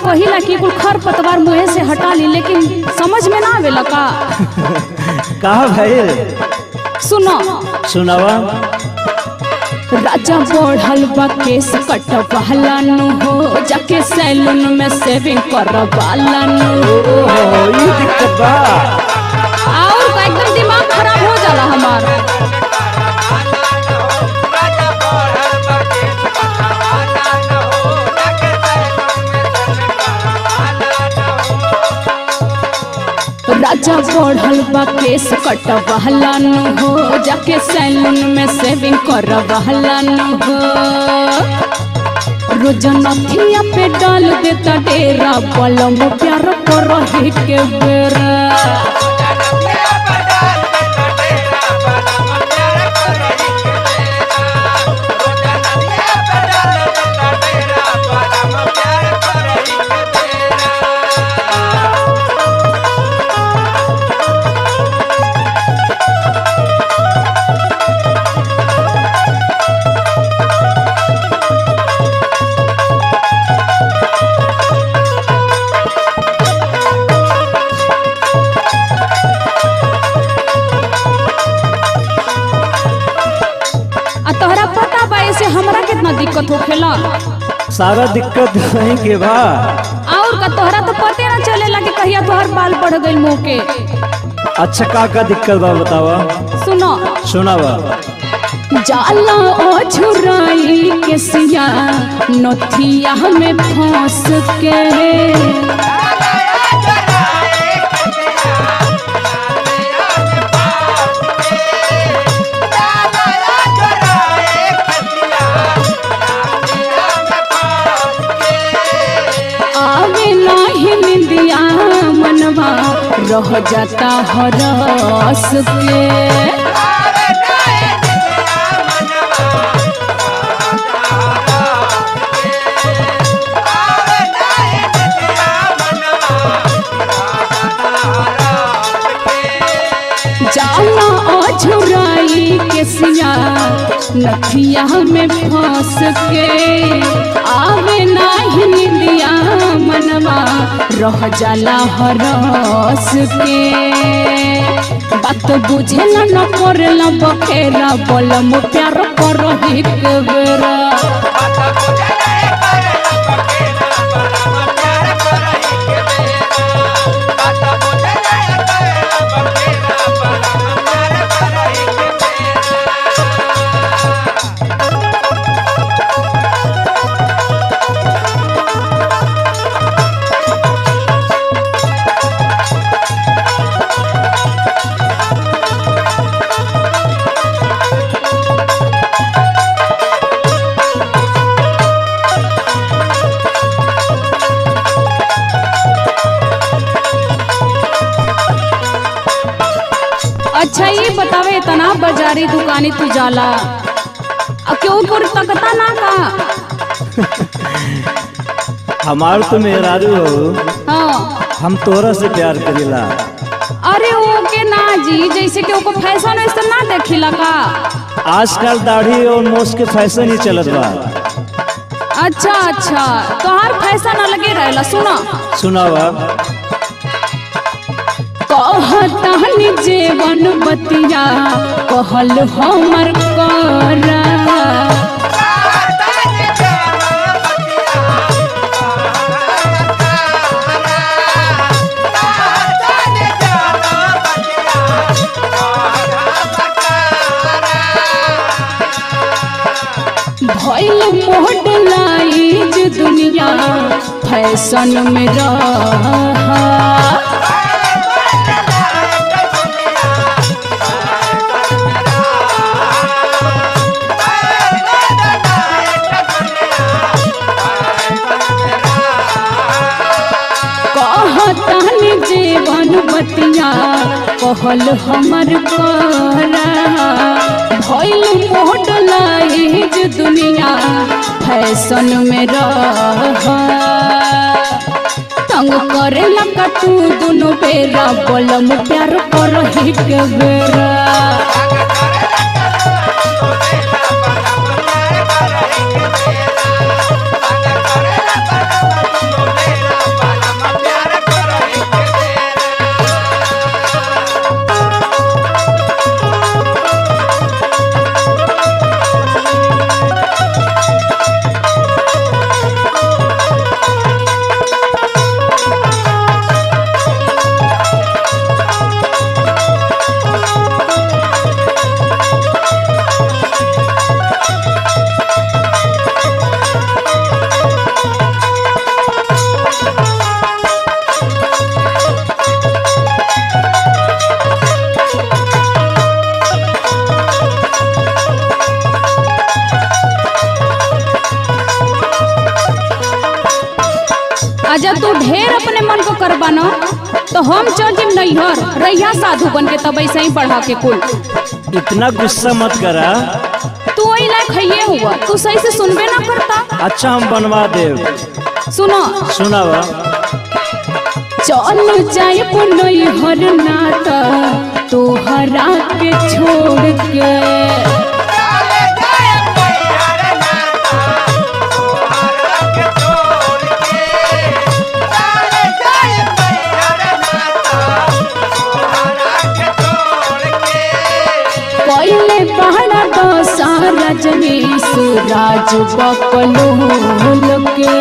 कहिला कि कुल खर पतवार मुँहे से हटा ली लेकिन समझ में ना आवेला का कहा भाई सुनो सुनावा राजा बढ़ल बा केस कटवाला नु हो जाके सैलून में सेविंग करवाला नु ओहो ई दिक्कत बा और का एकदम दिमाग खराब हो जाला हमार राजा बढ़ल बा केस कटवाला नु हो जाके सैलून में सेविंग करवाला नु हो रोज नथिया पे डाल देता डेरा पलम प्यार कर रहे के बेरा आ तोहरा पता बा ऐसे हमरा कितना दिक्कत होखेला सारा दिक्कत वहीं के बा और का तोहरा तो पते ना चलेला कि कहिया तोहर बाल बढ़ गइल मुंह के अच्छा का का दिक्कत बा बतावा सुनो सुनावा जाला ओ छुराई के सिया नथिया में फंस के आवे नाही निंदिया मनवा रह जाता हरस के जाला अझुराई के सिया नथिया में फंस के आवे नाही निंदिया मनवा रह जाला हरस के बात बुझेला न करेला बखेरा बोलम प्यार कर एक बेरा अच्छा ये बतावे इतना बाजारी दुकानी तू जाला अब क्यों पर तकता ना का हमार तो मेहरारू हो हाँ हम तोरा से प्यार करेला अरे ओके ना जी जैसे कि ओको फैशन वैसन ना देखिला का आजकल दाढ़ी और मोस के फैशन ही चलत बा अच्छा अच्छा तोहार फैशन अलगे रहेला सुना सुनावा कहतानी जेवन बतिया कहल हमर करा भइल मॉडलाइज दुनिया फैशन में रहा कहतानी जीवन बतिया कहल हमर करा भइल मॉडलाइज दुनिया फैशन में रहा तंग करे लगा तू दोनों बेरा बोलम प्यार कर ही के बेरा Thank you. आजा तू ढेर अपने मन को करबा न तो हम चल जिम नैहर रैया साधु बन के तब ऐसे ही पढ़ा के कुल इतना गुस्सा मत करा तू वही लायक है हुआ तू सही से सुनबे ना करता अच्छा हम बनवा देव सुनो सुनावा चल जाए नैहर नाता तोहरा के छोड़ के पहले पहाड़ा दशहरा जनीस राज बकलोल के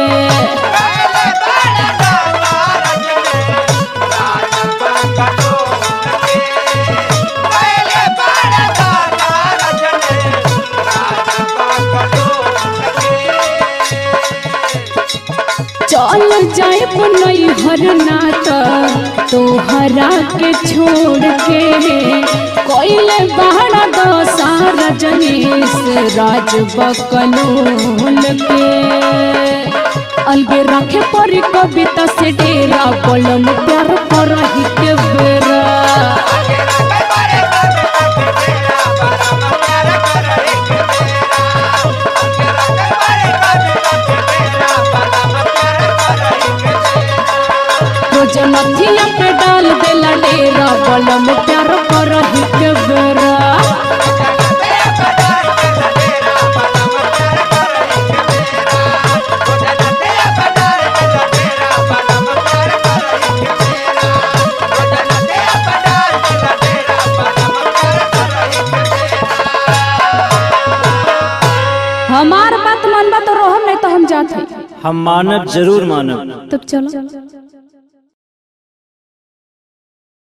चल जाए नैहर नाता तोहरा के छोड़ के कोइले बहरा दशहरा जनीस राज बकलोल के अलगे रखे पर कविता से डेरा कलम प्यार कर के बेरा रोज नथिया पे डाल देला डेरा कलम प्यार कर के बेरा हमार बात मानबा तो रोहन नहीं तो हम जाते हम मानब जरूर मानब तब चलो